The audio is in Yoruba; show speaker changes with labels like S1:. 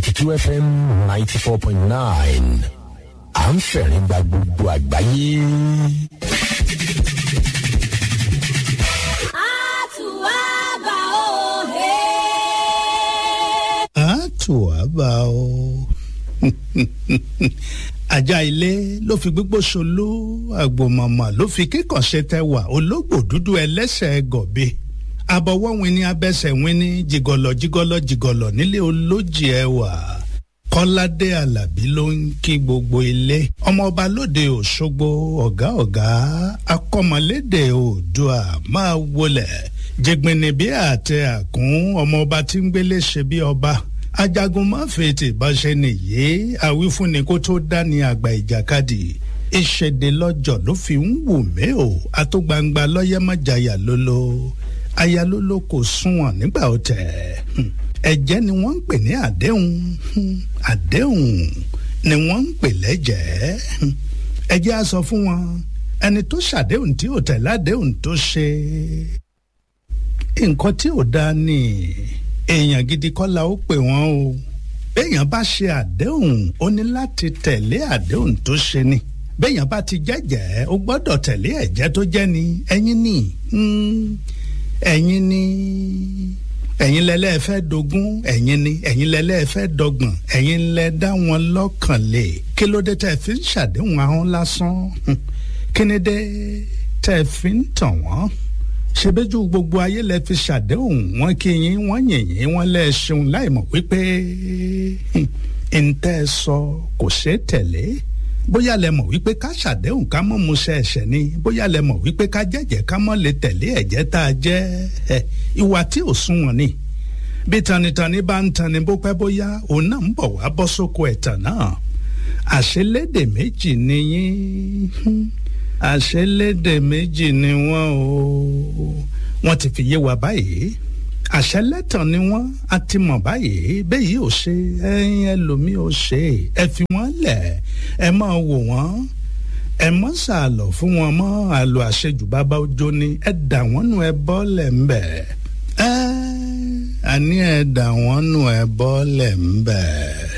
S1: thirty two fm ninety four point nine à ń fẹ̀rín gba gbogbo àgbáyé.
S2: àtúwàbà òhe.
S3: àtúwàbà o ajá ilé ló fi gbígbó ṣoló àgbòmọ̀mọ̀ ló fi kíkànṣe tẹwà ológbò dúdú ẹlẹ́sẹ̀ gọ̀bẹ abọ́wọ́ wini abẹ́sẹ̀ wini jìgọ̀lọ̀ jìgọ̀lọ̀ jìgọ̀lọ̀ nílé olójì ẹwà kọ́ládé alábí ló ń kí gbogbo ilé ọmọọba lóde òṣogbo ọ̀gá ọ̀gá akọ́mọlédè oòdùà máa wọlẹ̀ jẹgbẹ́ni bí àtẹ àkún ọmọọba tí ń gbélé ṣe bí ọba ajagun má fètè báṣẹ nìyé àwífúnni kó tó dání àgbà ìjàkadì ìṣèdè lọ́jọ́ ló fi ń wù mí o àtúgbangba lọ́yẹ́ mọ́jàyà lólo ayalólo kò sunwọ̀n nígbà ọ̀tẹ̀ ẹ̀jẹ̀ ni wọ́n ń pè ní àdéhùn àdéhùn ni wọ́n ń pè lẹ́jẹ̀ ẹ̀jẹ̀ á sọ fún wọn ẹni tó ṣàdéhùn tí ò tẹ̀ ládéhùn tó ṣe nǹkan tí ò dáa ni èèyàn gidi kọ́ la ó pè wọ́n o béèyàn bá ṣe àdéhùn ó ní láti tẹ̀lé àdéhùn tó ṣe ni béèyàn bá ti jẹ́jẹ́ ó gbọ́dọ̀ tẹ̀lé ẹ̀jẹ́ tó jẹ́ ni ẹ̀yin ni ẹ̀yin ni ẹ̀yin lẹ́lẹ́ fẹ́ dogun ẹ̀yin ni ẹ̀yin lẹ́lẹ́ fẹ́ dọ́gbọ̀n ẹ̀yin lẹ́ dá wọn lọ́kàn lé kí ló dé tẹ́ fi ń ṣàdéhùn ahọ́n lásán kí ni dé tẹ́ fi ń tàn wọ́n ṣebéjú gbogbo ayé lẹ fi ṣàdéhùn wọn kí yín wọn yìnyín wọn lẹ ṣeun láìmọ̀ wípé ntẹ sọ kò ṣeé tẹ̀lé bóyá lẹ mọ̀ wípé ká ṣàdéhùn ká mọ̀ múṣẹ ẹ̀ṣẹ̀ ni bóyá lẹ mọ̀ wípé ká jẹ́jẹ́ ká mọ̀ lè tẹ̀lé ẹ̀jẹ́ tá a jẹ́ ẹ ìwà tí ò sunwọ̀n ni bí tanitani bá ń tani bó pẹ́ bóyá òun náà ń bọ̀ wá bọ́ sóko ẹ̀tàn náà àṣelédè méjì ni yín àṣẹlédè méjì ni wọ́n o wọ́n ti fi yé wa báyìí àṣẹlẹ́tàn ni wọ́n a ti mọ̀ báyìí bẹ́yìí ò ṣe ẹyin ẹlòmíì ò ṣe ẹ fi wọ́n lẹ̀ ẹ máa wò wọ́n ẹ mọ́ sàlọ̀ fún wọn mọ́ àlọ́ àṣejù bàbá ọjọ́ ni ẹ dà wọ́n nù ẹ bọ́ọ̀lẹ̀ ń bẹ̀ ẹ àní ẹ dà wọ́n nù ẹ bọ́ọ̀lẹ̀ ń bẹ̀.